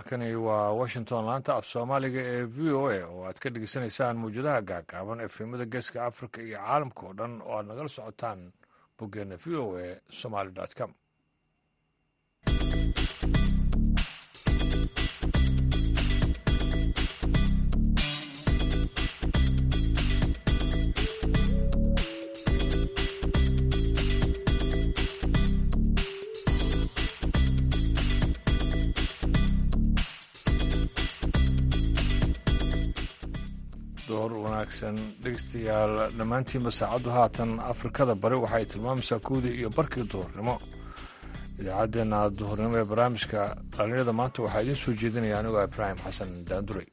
halkani waa washington laanta af soomaaliga ee v o a oo aad ka dhegeysanaysaan mawjadaha gaagaaban efemada geeska africa iyo caalamka oo dhan oo aad nagala socotaan boggeena v o a somaly com door wanaagsan dhegeystayaal dhammaantiinba saacaddu haatan afrikada bari waxay tilmaamaysaa kowdii iyo barkii duhurnimo idaacaddeenna duhurnimo ee barnaamijka dhalinyarada maanta waxaa idiin soo jeedinaya anigoo ibraahim xasan daanduray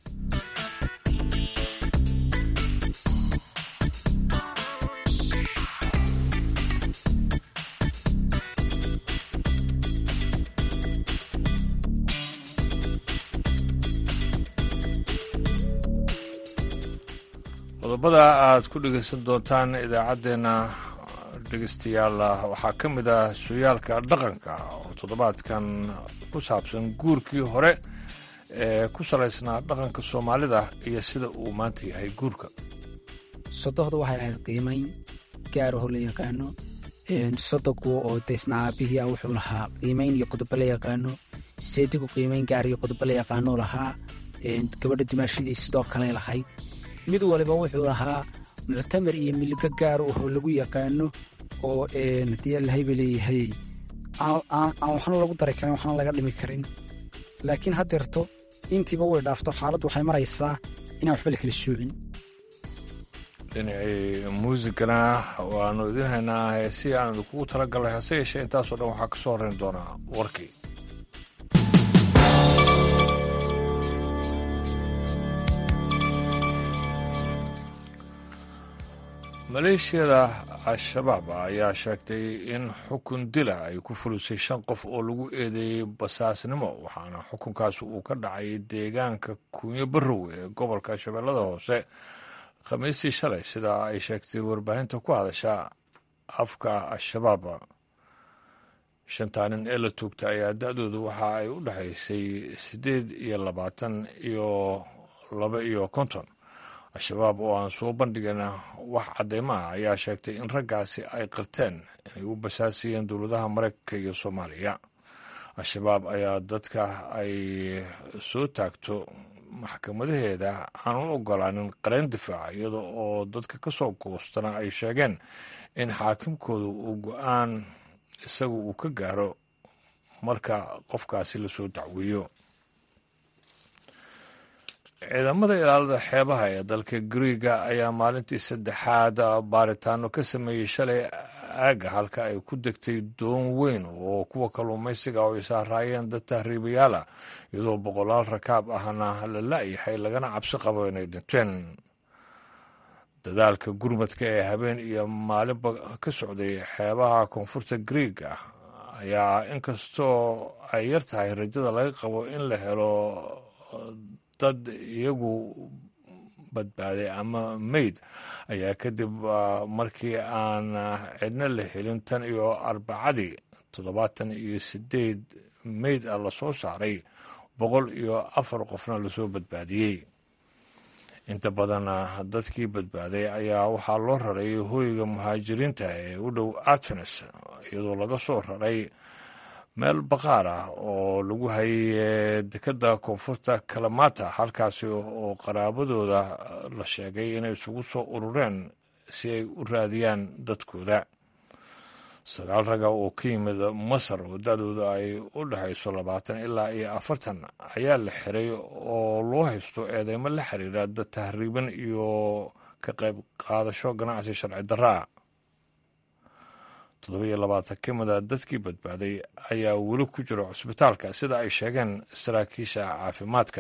qodobada aad ku dhegeysan doontaan idaacaddeenna dhegeystayaal waxaa ka mid ah suyaalka dhaqanka oo toddobaadkan ku saabsan guurkii hore ee ku salaysnaa dhaqanka soomaalida iyo sida uu maanta yahay guurka sodohda waxay ahayd qiimayn gaaraho la yaqaano sodogu oo deysna aabihii ah wuxuu lahaa qiimayn iyo qodobo la yaqaano seedigu qiimayn gaar iyo qodobo la yaqaano lahaa gabadha dimaashadii sidoo kale lahayd mid waliba wuxuu lahaa muctamar iyo miligo gaar ahoo lagu yaqaano oo haddii allahayba leeyahay aan waxna lagu dari karin waxna laga dhimi karin laakiin haddeerto intiiba way dhaafto xaaladdu waxay maraysaa inaan waxba la kala soocin dhinacii muusigana waannu idiin haynaa heesii aan idinkugu tala galnay hase yeeshee intaasoo dhan waxaa ka soo horrayn doonaa warkii maleeshiyada al-shabaab ayaa sheegtay in xukun dila ay ku fulisay shan qof oo lagu eedeeyey basaasnimo waxaana xukunkaas uu ka dhacay deegaanka kunyo barrow ee gobolka shabeellada hoose khamiistii shalay sida ay sheegtay warbaahinta ku hadasha afka al-shabaab shantaa nin ee la tuugta ayaa da-doodu waxa ay u dhexaysay siddeed iyo labaatan iyo laba iyo konton al-shabaab oo aan soo bandhigana wax cadeymo ah ayaa sheegtay in raggaasi ay qirteen inay u basaasiyeen dowladaha maraykanka iyo soomaaliya al-shabaab ayaa dadka ay soo taagto maxkamadaheeda aan u ogolaanin qareen difaaca iyada oo dadka ka soo goostana ay sheegeen in xaakimkoodu uu go-aan isagu uu ka gaaro marka qofkaasi lasoo dacweeyo ciidamada ilaalada xeebaha ee dalka griiga ayaa maalintii saddexaad baaritaano ka sameeyey shalay aaga halka ay ku degtay doon weyn oo kuwa kalluumaysiga oo ay saaraayeen dad tahriibayaala iyadoo boqolaal rakaab ahna la la-yahay lagana cabsi qabo inay dhinteen dadaalka gurmadka ee habeen iyo maalinba ka socday xeebaha koonfurta griiga ayaa inkastoo ay yar tahay rajada laga qabo in la helo dad iyagu badbaaday ama meyd ayaa kadib markii aan cidna la helin tan iyo arbacadii toddobaatan iyo sideed meyd ah lasoo saaray boqol iyo afar qofna lasoo badbaadiyey inta badan dadkii badbaaday ayaa waxaa loo raray hooyga muhaajiriinta ee u dhow atenes iyadoo laga soo raray meel baqaar ah oo lagu hayay dekadda koonfurta kalamata halkaasi oo qaraabadooda la sheegay inay isugu soo urureen si ay u raadiyaan dadkooda sagaal raga oo ka yimid masar oo da-dooda ay u dhexayso labaatan ilaa iyo afartan ayaa la xiray oo loo haysto eedeymo la xiriira dad tahriiban iyo ka qayb qaadasho ganacsi sharci darraa toddoba-iyo labaatan ka mid a dadkii badbaaday ayaa weli ku jira cusbitaalka sida ay sheegeen saraakiisha caafimaadka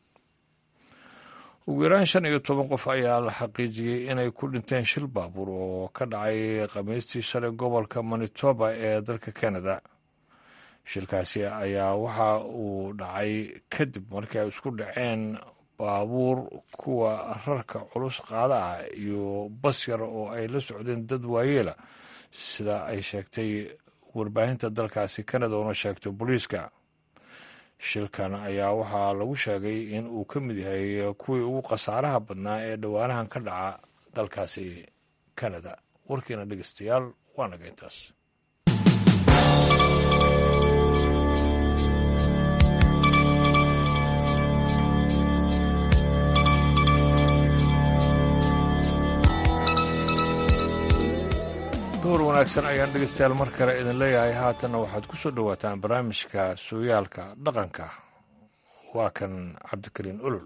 ugu yaraan shan iyo toban qof ayaa la xaqiijiyey inay ku dhinteen shil baabuur oo ka dhacay khamiistii shalay gobolka manitoba ee dalka canada shilkaasi ayaa waxa uu dhacay kadib markii ay isku dhaceen baabuur kuwa rarka culus qaada ah iyo bas yar oo ay la socdeen dad waayeela sida ay sheegtay warbaahinta dalkaasi canada una sheegtay booliiska shilkan ayaa waxaa lagu sheegay in uu ka mid yahay kuwii ugu khasaaraha badnaa ee dhowaanahan ka dhaca dalkaasi kanada warkiina dhegeystayaal waa naga intaas door wanaagsan ayaan dhegeystayaal mar kale idin leeyahay haatanna waxaad ku soo dhowaataan barnaamijka sooyaalka dhaqanka waa kan cabdikariin olol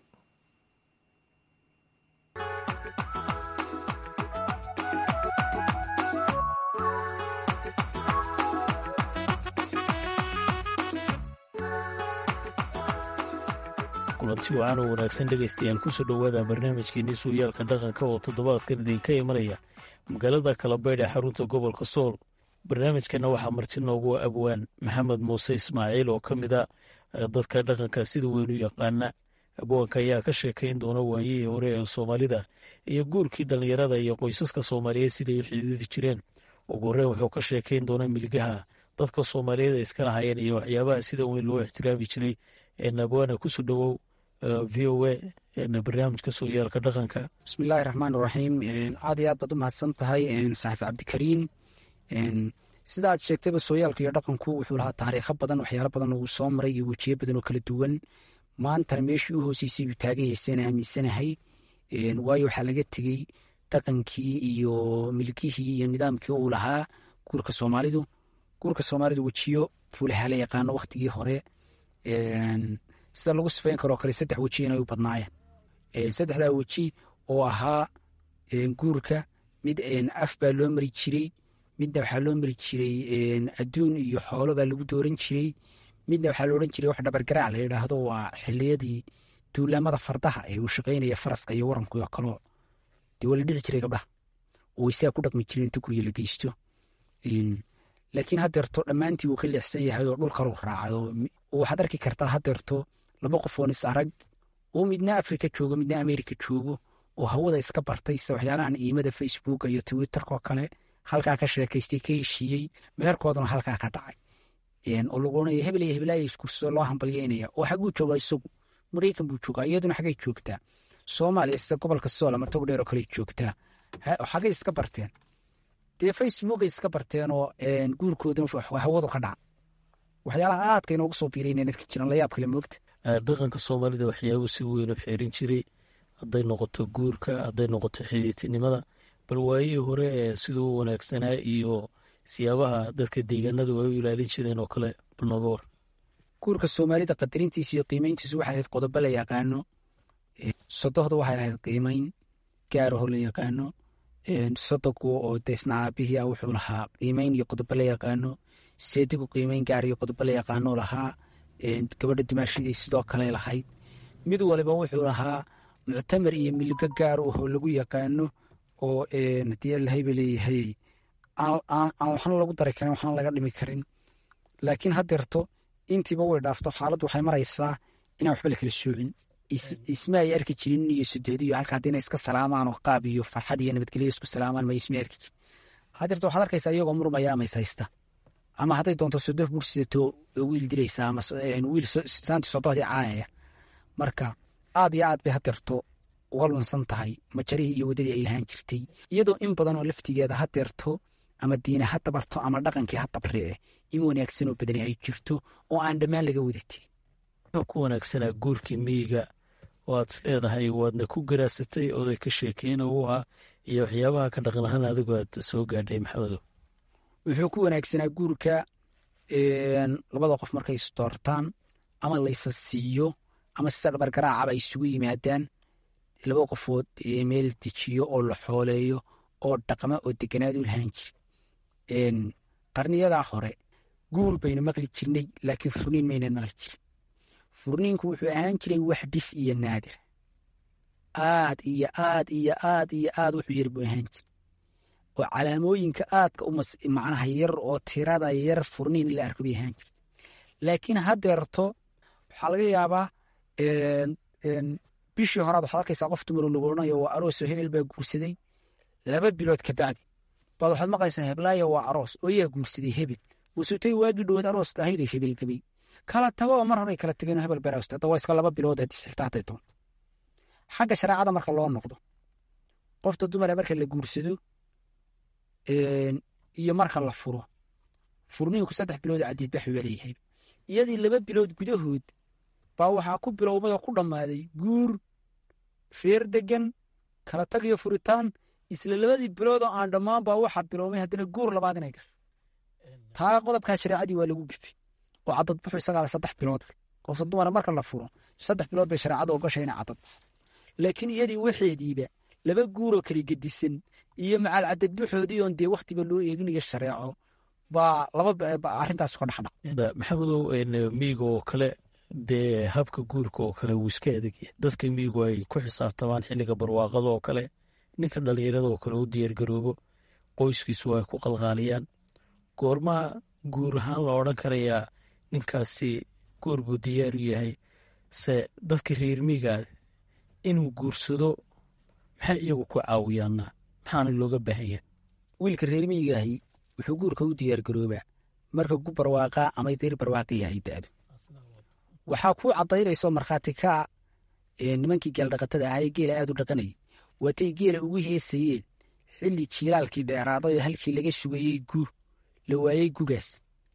kulanti wacan oo wanaagsan dhegaystayaal kusoo dhowaada barnaamijkeenii sooyaalka dhaqanka oo toddobaadkan idinka imanaya magaalada kalabaydh ee xarunta gobolka sool barnaamijkana waxaa marti noogu abwaan maxamed muuse ismaaciil oo ka mid a dadka dhaqanka sida weyn u yaqaana abwaanka ayaa ka sheekayn doona waayihii hore ee soomaalida iyo guurkii dhallinyarada iyo qoysaska soomaaliyeed siday u xidhiidi jireen ugu horreyn wuxuu ka sheekayn doonaa milgaha dadka soomaaliyeed ay iska lahayeen iyo waxyaabaha sida weyn loo ixtiraami jiray abwaana kusoo dhowow v o a barnaamijka sooyaalka dhaqanka bismillahi raxmaan raxiim aad iyo aad baad u mahadsan tahay saaxiif cabdikariin sida aad sheegtayba sooyaalka iyo dhaqanku wuxuu lahaa taariikho badan waxyaalo badan uu soo maray iyo wejiyo badan oo kala duwan maantana meeshii u hooseysay buu taagan yaysana aaminsanahay waayo waxaa laga tegey dhaqankii iyo milkihii iyo nidaamkii uu lahaa guurka soomaalidu guurka soomaalidu wejiyo buu lahaa la yaqaano waktigii hore sida lagu sifayn karoo kale saddex weji inay u badnaayeen saddexdaa weji oo ahaa guurka mid af baa loo mari jiray midna waxaa loo mari jiray adduun iyo xoolo baa lagu dooran jiray midna waxaa loodhan jiray wax dhabargaraac la yidhaahdo waa xiliyadii duulaamada fardaha ee uu shaqaynaya faraska iyo waranku oo kaloo dee waa la dhici jiray gabdhaha oo isaga ku dhaqmi jiray inta guriga la geysto laakiin hadeerto dhammaantii wuu ka leexsan yahay oo dhul kaluu raacdo waxaad arki kartaa hadeerto laba qof oon is arag oo midna afrika joogo midna amerika joogo oo hawada iska bartay sida waxyaalahan iimada facebooka iyo twitterkoo kale halkaa ka sheekaystay ka heshiiyey meherkoodana halkaa ka dhacay oo lagu oranaya hebel iyo heblaaya iskursoo loo hambalyeynaya oo xaguu joogaa isagu maraykan buu joogaa iyaduna xagay joogtaa soomaaliya sida gobolka sool ama tog dheer oo kale joogtaa xagay iska barteen dee facebookay iska barteen oo guurkoodana hawadu ka dhaca waxyaalaha aadka inoogu soo biirayn arki jiran layaab kale moogta dhaqanka soomaalida waxyaabuu si weyn u xeerin jiray hadday noqoto guurka hadday noqoto xidhiidtinimada bal waayihii hore ee siduu u wanaagsanaa iyo siyaabaha dadka deegaanadu ay u ilaalin jireen oo kale bal nooga war guurka soomaalida qadarintiisa iyo qiimeyntiisu waxay ahayd qodobo la yaqaano sodohda waxay ahayd qiimeyn gaaraho la yaqaano sodogu oo deysna aabihii ah wuxuu lahaa qiimeyn iyo qodobo la yaqaano seedigu qiimeyn gaar iyo qodobo la yaqaano lahaa gabadha dumaashadii sidoo kale lahayd mid waliba wuxuu lahaa muctamar iyo milgo gaar oo lagu yaqaano oo hadii allahayba leeyahay aan waxna lagu dari karin waxna laga dhimi karin laakiin hadeerto intiiba way dhaafto xaaladdu waxay maraysaa inaan waxba la kala soocin isma ay arki jirin iyo sudeed iyo halka haddii inay iska salaamaan oo qaab iyo farxad iyo nabadgelyo isku salaamaan may isma arki jirin hadeerto waxaad arkaysaa iyagoo murmaya ama is haysta ama hadday doonto sodoh bursidato wiil diraysa ama wiil saanti sodohdii caanaya marka aad iyo aad bay hadeerto uga lunsan tahay majarihii iyo waddadii ay lahaan jirtay iyadoo in badan oo laftigeeda hadeerto ama diine ha dabarto ama dhaqankii ha dabree in wanaagsanoo badani ay jirto oo aan dhammaan laga wadatay wuxuu ku wanaagsanaa guurkii miyiga oo aad is leedahay waadna ku garaasatay oday ka sheekeyna u ah iyo waxyaabaha ka dhaqan ahaan adigu aad soo gaadhay maxamedo wuxuu ku wanaagsanaa guurka labada qof markay isdoortaan ama laysa siiyo ama sida dhabargaraacaba ay isugu yimaadaan laba qofood meel dejiyo oo la xooleeyo oo dhaqma oo deganaad u lahaan jiri qarniyadaa hore guur baynu maqli jirnay laakiin furniin maynan maqli jirin furniinku wuxuu ahaan jiray wax dhif iyo naadir aad iyo aad iyo aad iyo aad wuxuu yar buu ahaan jira oo calaamooyinka aadka u macnaha yar oo tirada yar furniin in la arko bay ahaan jirta laakiin hadeerto waxaa laga yaabaa bishii horaad waxaad arkaysaa qof dumaroo lagu odhanayo waa aroosoo hebel baa guursaday laba bilood kabacdi baad waxaad maqlaysaa heblaayo waa aroos oo yaa guursaday hebel wasutay waagii dhowaad aroos ahaydoo hebel gabay kala tago oo mar horey kala tegeen hebel berawsta hadda waa iska laba bilood haddii xiltaa hadday doon xagga shareecada marka loo noqdo qofta dumara marka la guursado iyo marka la furo furniinku saddex bilood cadiid baxu leeyahay iyadii laba bilood gudahood baa waxaa ku bilowmay oo ku dhammaaday guur reer degan kala tag iyo furitaan isla labadii bilood oo aan dhammaan baa waxaa bilowmay haddana guur labaad inay gasho taa qodobkaa shareecadii waa lagu gifay oo cadadbaxu isagaaba saddex bilood qofta dumara marka la furo saddex bilood bay shareecadu ogashay inay cadadbaxo laakiin iyadii waxeediiba laba guuroo kala gedisan iyo macaal cadadbaxoodii oon dee wakhtiba loo eeginayo shareeco baa laba arrintaas ka dhexdhac maxamedow miiga oo kale dee habka guurka oo kale wuu iska adegya dadka miigu ay ku xisaabtamaan xilliga barwaaqada oo kale ninka dhallinyarada oo kale u diyaargaroobo qoyskiisu ay ku qalqaaliyaan goormaa guur ahaan la odran karayaa ninkaasi guur buu diyaaru yahay se dadka reer miigaa inuu guursado maxay iyagu ku caawiyaana maxaana looga baahanya wiilka reer miigaahi wuxuu guurka u diyaargaroobaa marka gu barwaaqaa ama dayr barwaaqa yahay da'du waxaa kuu caddaynayso markhaati kaa nimankii geeldhaqatada ahaa ee geela aad u dhaqanayay waatay geela ugu heesayeen xilli jiilaalkii dheeraaday oo halkii laga sugayey gu la waayey gugaas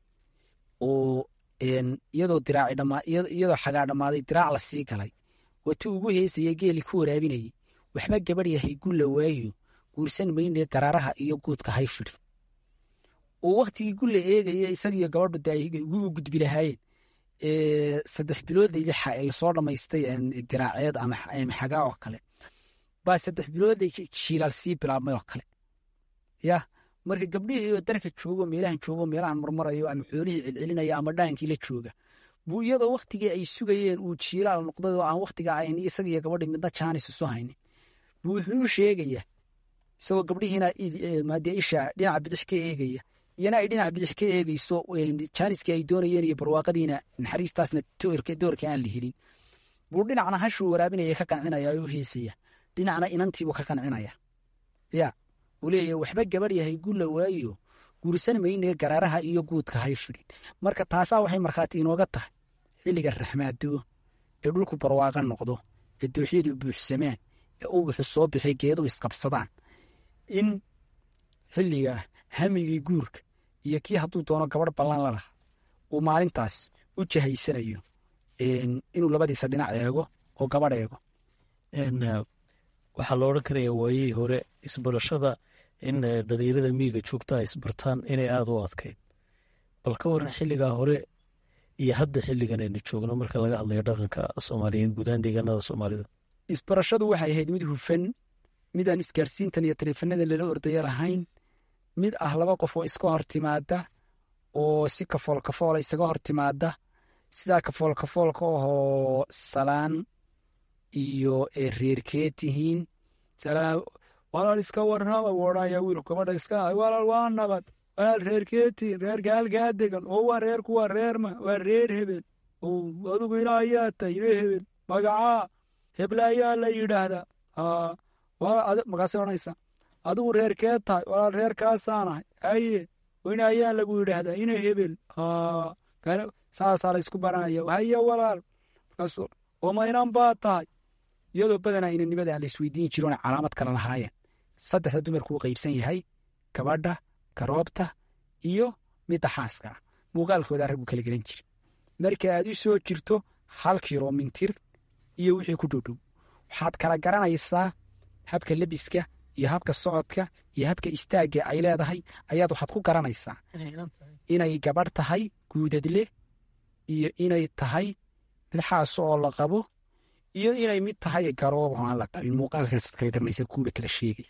oo iyadoo diraaci dhammaa iyadoo xagaa dhammaaday diraac la sii galay watuu ugu heesayey geelii ku waraabinayay waxba gabadh yahay gu la waayo guursan maynee garaaraha iyo guudka hay fidhi oo wakhtigii gu la eegaya isagiyo gabadhu de ay ugu gudbi lahaayeen saddex biloodlay lixa ee lasoo dhammaystay diraaceed ama xagaa oo kale baa saddex biloodlay jiilaal sii bilaabmay oo kale yah marka gabdhihii oo darka joogo meelahan joogo meelahan marmarayo ama xoolihii celcelinaya ama dhaankii la jooga buu iyadoo wakhtigii ay sugayeen uu jiilaal noqday oo aan wakhtiga ayn isagiyo gabadhi midna jaanis isu haynin buu wuxuu sheegayaa isagoo gabdhihiina maadee isha dhinaca bidix ka eegaya iyana ay dhinaca bidix ka eegeyso jaaniskii ay doonayeen iyo barwaaqadiina naxariistaasna doorka aan la helin buu dhinacna hashuu waraabinaya ka qancinaya oo heesaya dhinacna inantiibuu ka qancinaya ya uu leeyahy waxba gabadh yahay gulla waayo guursan maynee garaaraha iyo guudka hay fidhin marka taasaa waxay markhaati inooga tahay xilliga raxmaado ee dhulku barwaaqa noqdo ee dooxyadu buuxsamaan ee ubuxu soo bixi geedu isqabsadaan in xilliga hamigii guurka iyo kii hadduu doono gabadh ballan la laha uu maalintaas u jahaysanayo inuu labadiisa dhinac eego oo gabadh eego waxaa la odhan karaya waayihii hore isbarashada in dhalinyarada miiga joogtaa isbartaan inay aada u adkayd bal ka waran xilligaa hore iyo hadda xilligan aynu joogno marka laga hadlayo dhaqanka soomaaliyeed guudaan deegaanada soomaalida isbarashadu waxay ahayd mid hufan mid aan isgaarsiintan iyo taleefanada lala ordaya lahayn mid ah laba qof oo iska hor timaada oo si kafool kafoola isaga hor timaada sidaa kafool kafoolka ahoo salaan iyo reerkee tihiin walaal iska warrama woodhaya wiil gabadha iska walaal waa nabad walaal reerkee tihiin reerka halkaa degan oo waa reerku waa reerma waa reer hebel adugu ina ayaa tahay ina hebel magacaa heble ayaa la yidhaahdaa magaasay odhanaysa adigu reerkee tahay walaal reerkaasaanahay haye ina ayaa lagu yidhaahdaa ina hebel saasaa la isku baranaya haye walaal markaas oma inan baa tahay iyadoo badanaa inanimada aan la isweydiin jiroona calaamad kale lahaayeen saddexda dumarku uu qaybsan yahay gabadha garoobta iyo midda xaaska ah muuqaalkoodaa raggu kala gelan jira marka aad u soo jirto hal kilomitir iyo wixii ku dhowdhow waxaad kala garanaysaa habka lebiska iyo habka socodka iyo habka istaagga ay leedahay ayaad waxaad ku garanaysaa inay gabadh tahay guudadle iyo inay tahay mid xaaso oo la qabo iyo inay mid tahay garoob oo aan la qabin muuqaalkaasaad kala garanaysaa kuuba kala sheegay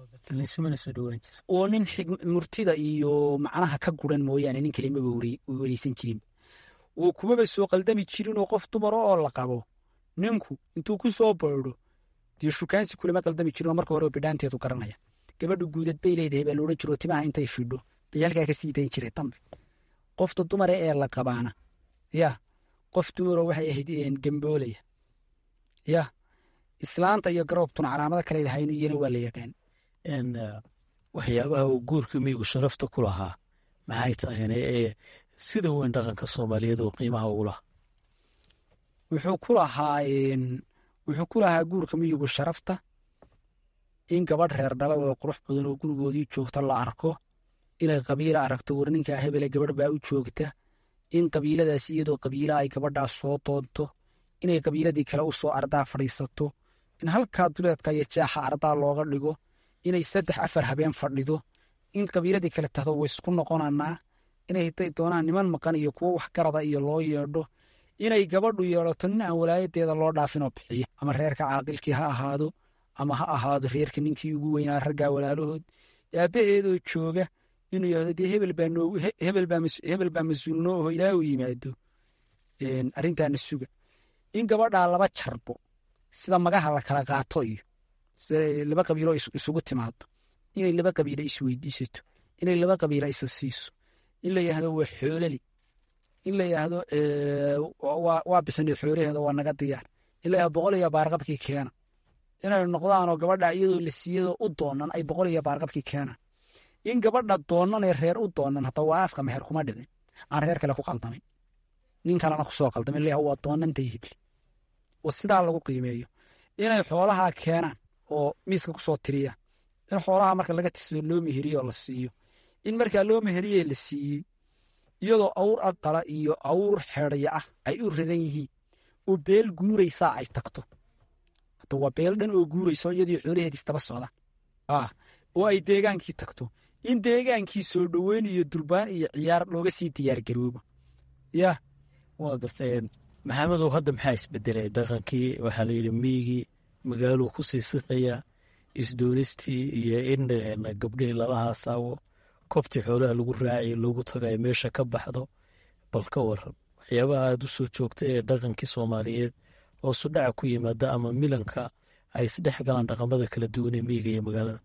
oo nin murtida iyo macnaha ka guran mooyaane nin kalimaba wereysan jirin oo kumaba soo qaldami jirin oo qof dumaro oo la qabo ninku intuu ku soo baydho dee shukaansi kulama qaldami jirinoo marka hore bidhaanteedu garanaya gabadhu guudad bay leedahay baa loodhan jiro timaha intay fidho bay halkaa ka sii dayn jiray dambe qofta dumare ee la qabaana yah qof dumaroo waxay ahayd gemboolaya yah islaanta iyo garoobtuna calaamado kale lahayn iyana waa la yaqaan waxyaabaha uu guurka miigu sharafta ku lahaa maxay tahayne ee sida weyn dhaqanka soomaaliyeed oo qiimaha ugu laha wuxuu ku lahaa wuxuu ku lahaa guurka miyigu sharafta in gabadh reer dhalad oo qurux badan oo gurigoodii joogta la arko inay qabiila aragto war ninkaa hebele gabadh baa u joogta in qabiiladaas iyadoo qabiila ay gabadhaas soo doonto inay qabiiladii kale u soo ardaa fadhiisato in halkaa duleedka iyo jaaxa ardaa looga dhigo inay saddex afar habeen fadhido in qabiiladii kale tahdo waysku noqonanaa inay haday doonaan niman maqan iyo kuwo waxgarada iyo loo yeedho inay gabadhu yeedhato nin aan walaayadeeda loo dhaafinoo bixiya ama reerka caaqilkii ha ahaado ama ha ahaado reerka ninkii ugu weynaa raggaa walaalahood aabbaheedoo jooga inuu yahdo dee hebel baa mas-uul noo oho ilaa uu yimaado arrintaana suga in gabadhaa laba jarbo sida magaha la kala qaato iyo laba qabiilo isugu timaado inay laba qabiila isweydiisato inay laba qabiila isa siiso in la yahdo waa xoolali in la yahdo waa bixinay xoolaheeda waa naga diyaar in la yahdo boqol iyo baarqabkii keena inay noqdaanoo gabadha iyadoo la siiyadoo u doonan ay boqol iyo baarqabkii keenaan in gabadha doonanee reer u doonan hadda waa afka meher kuma dhicin aan reer kale ku qaldamin nin kalena kusoo qaldamin la waa doonantay hibli oo sidaa lagu qiimeeyo inay xoolaha keenaan oo miiska kusoo tiriyaan in xoolaha marka laga tirsado loo meheriyo oo la siiyo in markaa loo meheriye la siiyey iyadoo awr aqala iyo awr xedhya ah ay u radan yihiin oo beel guuraysaa ay tagto hadda waa beel dhan oo guurayso iyadii xoolaheedii istaba socda ah oo ay deegaankii tagto in deegaankii soo dhoweyn iyo durbaan iyo ciyaar looga sii diyaargaroobo yaa waa gartay maxamedow hadda maxaa isbedelay dhaqankii waxaa layidhi miyigii magaaluu ku sii siqaya isdoonistii iyo in gabdhihii lala haasaawo kobtii xoolaha lagu raaciyo loogu tagayo meesha ka baxdo bal ka waran waxyaabaha aada u soo joogta ee dhaqankii soomaaliyeed oo sudhaca ku yimaada ama milanka ay isdhex galaan dhaqamada kala duwan ee miyiga iyo magaalada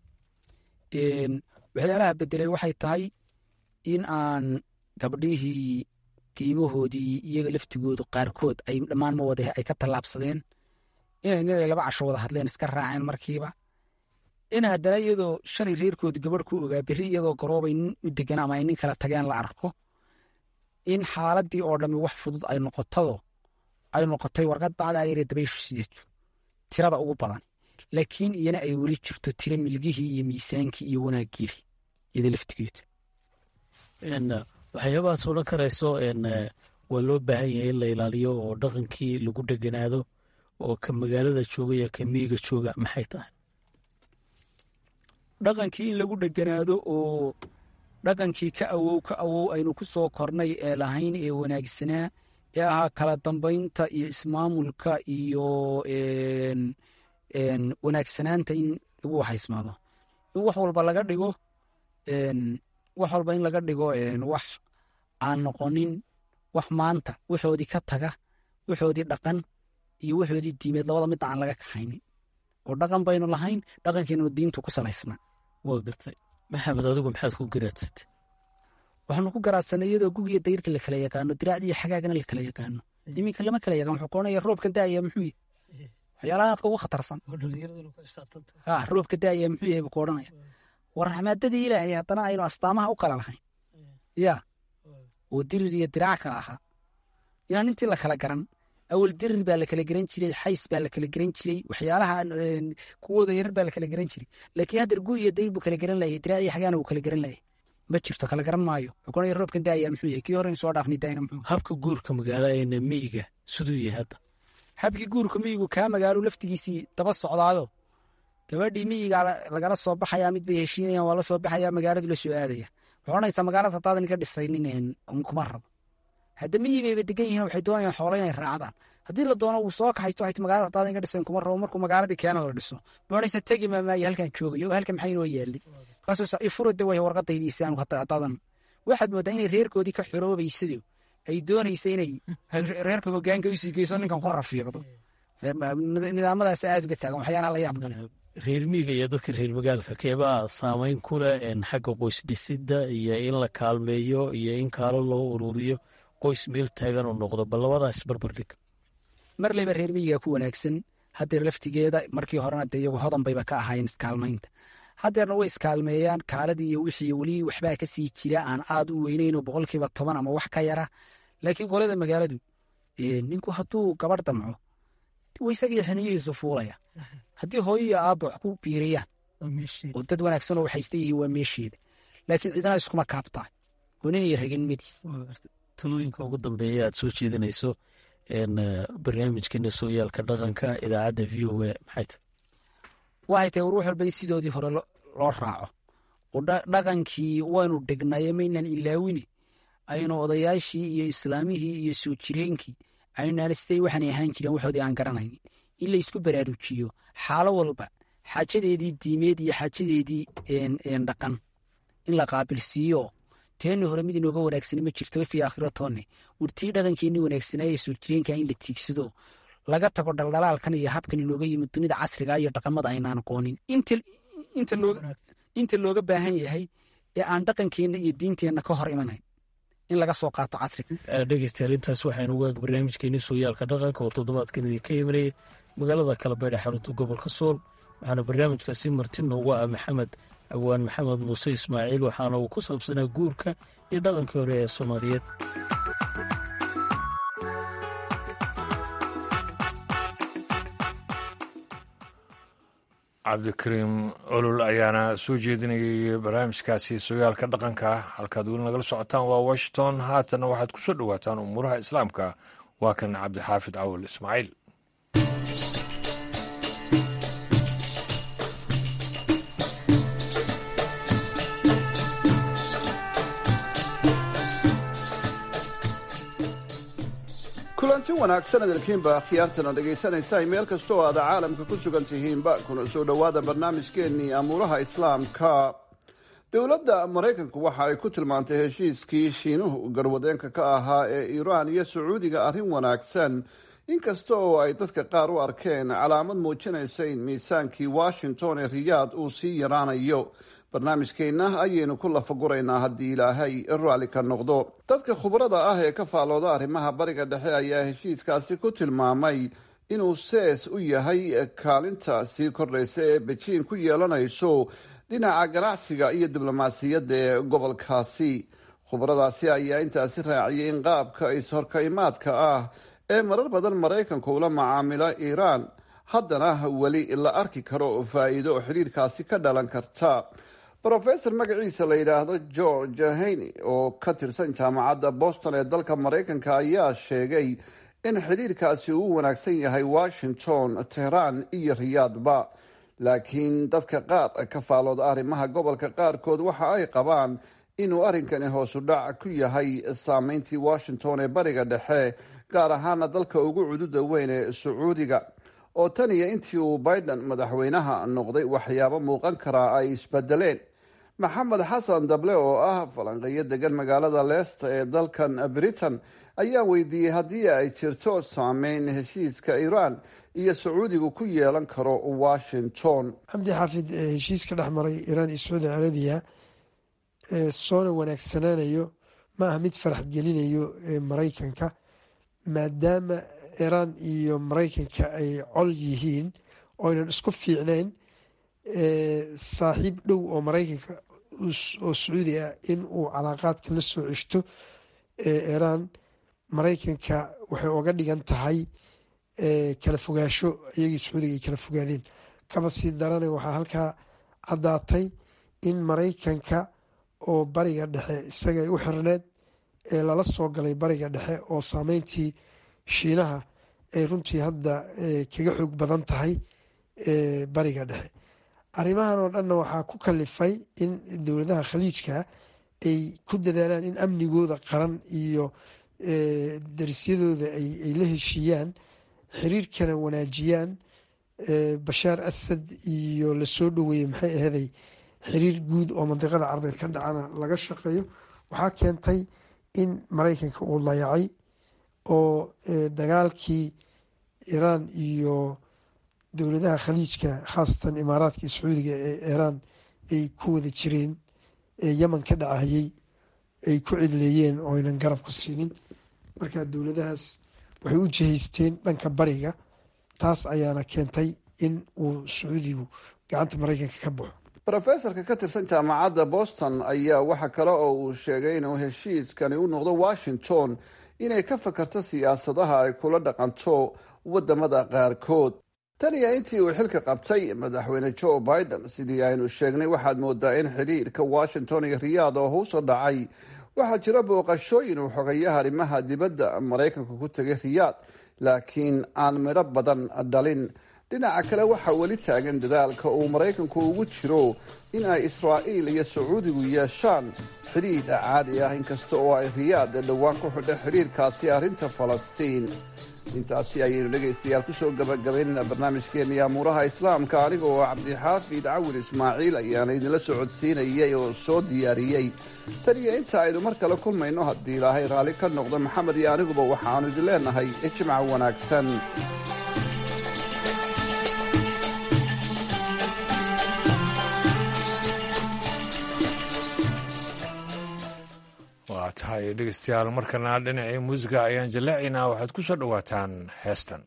waxyaalaha bedelay waxay tahay in aan gabdhihii qiimahoodii iyaga laftigoodu qaarkood ay dhammaan ma wada ay ka tallaabsadeen inay nin ay laba casho wada hadleen iska raaceen markiiba in haddana iyadoo shalay reerkooda gabadh ku ogaa berri iyadoo garoobay nin u degan ama ay nin kala tageen la arko in xaaladii oo dhammi wax fudud ay noqotado ay noqotay warqad bacdaa yare dabayshu sideeto tirada ugu badan laakiin iyana ay weli jirto tiro milgihii iyo miisaankii iyo wanaaggiili iyada laftigeeda waxyaabahaas odhan karayso waa loo baahan yahay in la ilaaliyo oo dhaqankii lagu dheganaado oo ka magaalada jooga iyo ka miyiga jooga maxay tahay dhaqankii in lagu dheganaado oo dhaqankii ka awow ka awow aynu ku soo kornay ee lahayn ee wanaagsanaa ee ahaa kala dambaynta iyo ismaamulka iyo wanaagsanaanta in lagu waxaysmaado in wax walba laga dhigo wax walba in laga dhigo wax aan noqonin wax maanta waxoodii ka taga waxoodii dhaqan iyo waxoodii diimeed labada midda aan laga kaxaynin oo dhaqan baynu lahayn dhaqankeenu diintu ku salaysnaa waa gartay maxamed adigu maxaad ku garaadsatay waxaanu ku garaadsanay iyadoo gugiyo dayrta la kala yaqaano diraacdi iyo xagaagana la kala yaqaano iminka lama kala yaqaan wuxuu koonaya roobka daaya muxuu yahy waxyaalaha aadka ugu khatarsan ha roobka daaya muxuu yahay buu ku odhanaya war raxmaadadii ilaahay haddana aynu astaamaha u kala lahayn ya oo dirir iyo diraac kala ahaa inaan intii la kala garan awal dirir baa la kala garan jiray xays baa la kala garan jiray waxyaalaha kuwooda yarar baa la kala garan jiray laakiin haddeer gu iyo dayr buu kala garan layay diraac iyo xagaana wuu kala garan layay ma jirto kala garan maayo xukunaya roobkan daaya muxuu yahay kii hore soo dhaafnay daayna muxuu habka guurka magaaladeena miyiga siduu yahay hadda habkii guurka miyigu kaa magaalo laftigiisii daba socdaado gabadhii miyiga lagala soo baxayaa mid bay heshiinayaan waa la soo baxayaa magaaladu la soo aadaya waxay odhanaysaa magaalada haddaadan iga dhisaynin kuma rabo hadda miyi bayba degan yihiin waxay doonayaan xoolo inay raacdaan haddii la doono wuu soo kaxaysto waxay magaalada haddaadan iga dhisayn kuma rabo markuu magaaladii keena la dhiso ma odhanaysaa tegi maamaayo halkan joogayo oo halkan maxay inoo yaalay markaasuu ifurade way warqadaydiisa anu haddaadan waxaad moodaa inay reerkoodii ka xoroobaysado ay doonaysa inay reerka hogaanka usii geyso ninkan ku rafiiqdo nidaamadaas aad uga taagan waxyaalaha la yaab gale reer miyiga iyo dadka reer magaalka keebaa saameyn ku leh xagga qoys dhisidda iyo in la kaalmeeyo iyo in kaalo loo ururiyo qoys meel taagan oo noqdo bal labadaas barbardhig mar leyba reer miyiga ku wanaagsan haddeer laftigeeda markii horena dee iyagu hodan bayba ka ahaayeen iskaalmaynta haddeerna way iskaalmeeyaan kaaladii iyo wixii weli waxbaa ka sii jira aan aad u weynayno boqolkiiba toban ama wax ka yara laakiin qolada magaaladu ninku hadduu gabarh damco waysagii xiniyihiisu fuulaya haddii hooyo iyo aabba wax ku biiriyaan oo dad wanaagsanoo waxaysta yihiin waa meesheeda laakiin cidna iskuma kaabtaa oo nin iyo raganimadiis talooyinka ugu dambeeya aad soo jeedinayso barnaamijkeena sooyaalka dhaqanka idaacadda v o a maxay tahay waxay tahay ruux walba in sidoodii hore loo raaco oo dhaqankii waynu dhignaye maynan ilaawine aynu odayaashii iyo islaamihii iyo soo jireenkii aynaan siday waxaanay ahaan jireen waxoodii aan garanayn in la isku baraarujiyo xaalo walba xaajadeedii diimeed iyo xaajadeedii dhaqan in la qaabilsiiyo teenni hore mid inooga wanaagsani ma jirto fi aakhiro toonne wartii dhaqankeenni wanaagsanaaye soo jireenka in la tiigsado laga tago dhaldhalaalkan iyo habkan inooga yimid dunida casriga iyo dhaqamada aynaan aqoonin inta looga baahan yahay ee aan dhaqankeenna iyo diinteenna ka hor imanayn in laga soo qaato casriga dhegeystayaal intaas waxaynu ugaag barnaamijkeeni sooyaalka dhaqanka oo toddobaadkan idinka imanayay magaalada kalabeydhe xarunta gobolka sool waxaana barnaamijkaasi marti noogu ah maxamed awaan maxamed muuse ismaaciil waxaana uu ku saabsanaa guurka iyo dhaqankii hore ee soomaaliyeed cabdikariim olol ayaana soo jeedinayay barnaamijkaasi sooyaalka dhaqanka halkaad weli nagala socotaan waa washington haatanna waxaad ku soo dhowaataan umuuraha islaamka waa kan cabdixaafid cawal ismaaciil kulanti wanaagsan adalkiinba khiyaartana dhegaysanaysaa meel kasta oo aada caalamka ku sugan tihiinba kuna soo dhowaada barnaamijkeennii amuuraha islaamka dowladda maraykanku waxa ay ku tilmaantay heshiiskii shiinuhu garwadeenka ka ahaa ee iiraan iyo sacuudiga arrin wanaagsan inkasta oo ay dadka qaar u arkeen calaamad muujinaysa in miisaankii washington ee riyaad uu sii yaraanayo barnaamijkeenna ayaynu ku lafaguraynaa haddii ilaahay raalli ka noqdo dadka khubrada ah ee ka faallooda arrimaha bariga dhexe ayaa heshiiskaasi ku tilmaamay inuu sees u yahay kaalinta sii kordhaysa ee bejiin ku yeelanayso dhinaca ganacsiga iyo diblomaasiyadda ee gobolkaasi khubradaasi ayaa intaasi raaciyay in qaabka is-horkaymaadka ah ee marar badan maraykanku ula macaamila iiraan haddana weli la arki karo faa'iido xidhiirkaasi ka dhalan karta rofesor magaciisa la yidhaahdo george haney oo ka tirsan jaamacadda boston ee dalka maraykanka ayaa sheegay in xidhiirkaasi uu wanaagsan yahay washington tehraan iyo riyaadba laakiin dadka qaar ka faalooda arrimaha gobolka qaarkood waxa ay qabaan inuu arrinkani hoosu dhac ku yahay saameyntii washington ee bariga dhexe gaar ahaana dalka ugu cududa weyn ee sacuudiga oo tan iyo intii uu biden madaxweynaha noqday waxyaabo muuqan karaa ay isbedeleen maxamed xasan dable oo ah falanqeeyo degan magaalada leesta ee dalkan britain ayaa weydiiyey haddii ay jirto saameyn heshiiska iiraan iyo sacuudigu ku yeelan karo washington cabdi xaafid heshiiska dhex maray iiraan iyo sacuudi carabiya soona wanaagsanaanayo ma aha mid farax gelinayo maraykanka maadaama iiraan iyo maraykanka ay col yihiin oynan isku fiicnayn saaxiib dhow oo maraykanka oo sacuudi ah in uu calaaqaadka la soo ceshto iiraan maraykanka waxay oga dhigan tahay kala fogaasho iyagii sacuudiga ay kala fogaadeen kaba sii darana waxaa halkaa caddaatay in maraykanka oo bariga dhexe isaga u xirneed ee lala soo galay bariga dhexe oo saameyntii shiinaha ay runtii hadda kaga xoog badan tahay bariga dhexe arrimahan oo dhanna waxaa ku kalifay in dowladaha khaliijka ay ku dadaalaan in amnigooda qaran iyo darisyadooda ay la heshiiyaan xiriirkana wanaajiyaan bashaar asad iyo lasoo dhoweeyey maxay aheeday xiriir guud oo mandiqada carabeed ka dhacana laga shaqeeyo waxaa keentay in maraykanka uu layacay oo dagaalkii iiraan iyo dowladaha khaliijka khaasatan imaaraadka iyo sacuudiga ee iiraan ay ku wada jireen ee yeman ka dhacayay ay ku cidleeyeen oo aynan garab ku siinin marka dowladahaas waxay u jihaysteen dhanka bariga taas ayaana keentay in uu sacuudigu gacanta maraykanka ka baxo rofesorka ka tirsan jaamacadda boston ayaa waxa kale oo uu sheegay inuu heshiiskani u noqdo washington inay ka fakarto siyaasadaha ay kula dhaqanto wadamada qaarkood tan iyo intii uu xilka qabtay madaxweyne joe biden sidii aynu sheegnay waxaad moodaa in xidhiirka washington iyo riyaad oo hoosa dhacay waxaa jira booqashooyin uu xogayaha arrimaha dibadda maraykanka ku tegay riyaad laakiin aan midho badan dhalin dhinaca kale waxaa weli taagan dadaalka uu maraykanku ugu jiro in ay israa'iil iyo sacuudigu yeeshaan xidhiidh caadi ah inkasta oo ay riyaad dhowaan ku xidha xidhiirkaasi arrinta falastiin intaasi ayaynu dhegaystayaal kusoo gabagabaynayna barnaamijkeenii amuuraha islaamka aniga oo cabdixaafid cawil ismaaciil ayaana idinla socodsiinayay oo soo diyaariyey tan iyo inta aynu mar kale kulmayno haddii ilaahay raalli ka noqdo maxamed iyo aniguba waxaannu idin leenahay ijmac wanaagsan waa tahay dhegeystayaal markana dhinacii muusiga ayaan jaleecaynaa waxaad ku soo dhowaataan heestan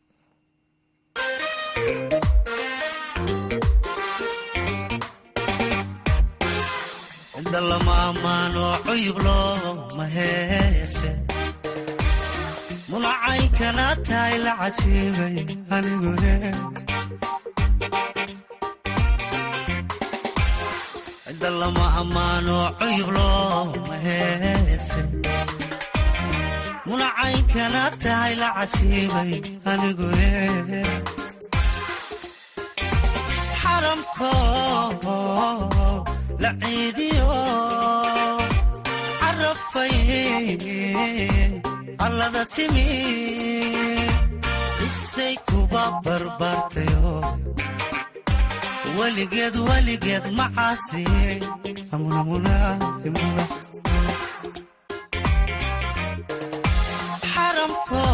inda lama ammaano cuyub looma heese munacaynkana tahay la cajiibay anigune cidda lama ammaano cuyub looma heese munacaynkana tahay la cajiibay anigune xaramko la ciidiyo carafay allada timi isay kuba barbaartayo weligeed weligeed macaasi xaramko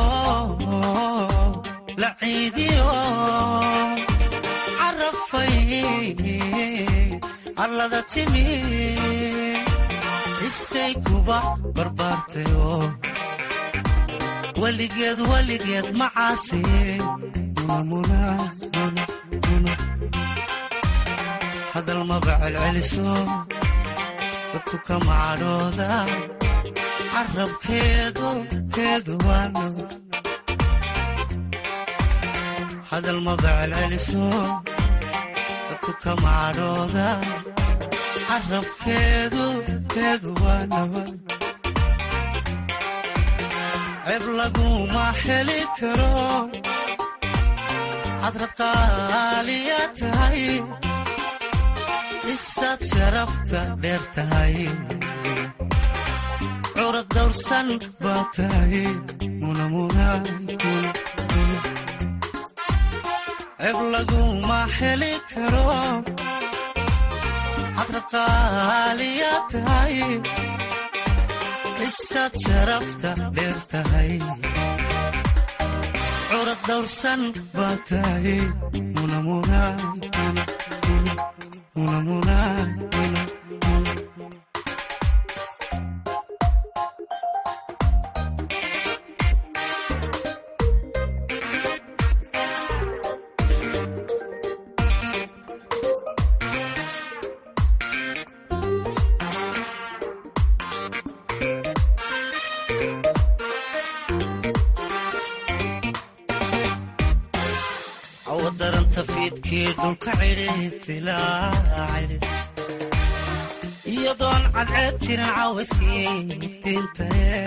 la ciidiyo carafay allada timi isay kuba barbaartayo weligeed weligeed macaasi hadal maba celceliso dadku ka macadhooda carabkeedu keedu waano hadal maba celceliso dadku ka macadhooda carabkeedu keedu waano ceeb laguma heli karo hadrad qaaliya tahay isaad sharafta dheer tahay curad dawrsan baa tahay ceeb laguma heli karo hadrad qaaliya tahay isaad sharafta dheer tahay curad dawrsan baa tahay awadaranta fiidkii dhulka cidhiidilaacidhi iyadoon cadceed jirin cawayskii iftiintae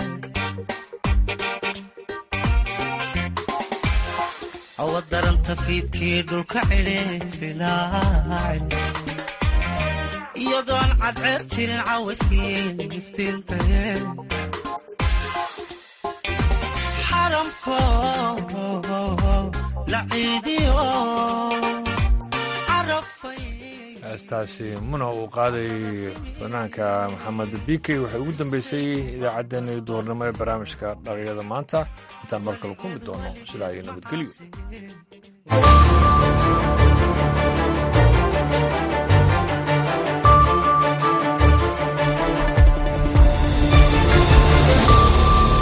awadaranta fiidkii dhulka cidhiidilaacidhi iyadoon cadceed jirin cawayskii iftiintae xaramko heestaasi muna uu qaaday fanaanka maxamed bikey waxay ugu dambeysay idaacaddeenii duhurnimo ee barnaamijka dhalinyada maanta intaan mar kale ku mid doono sidaa iyo nabadgelyo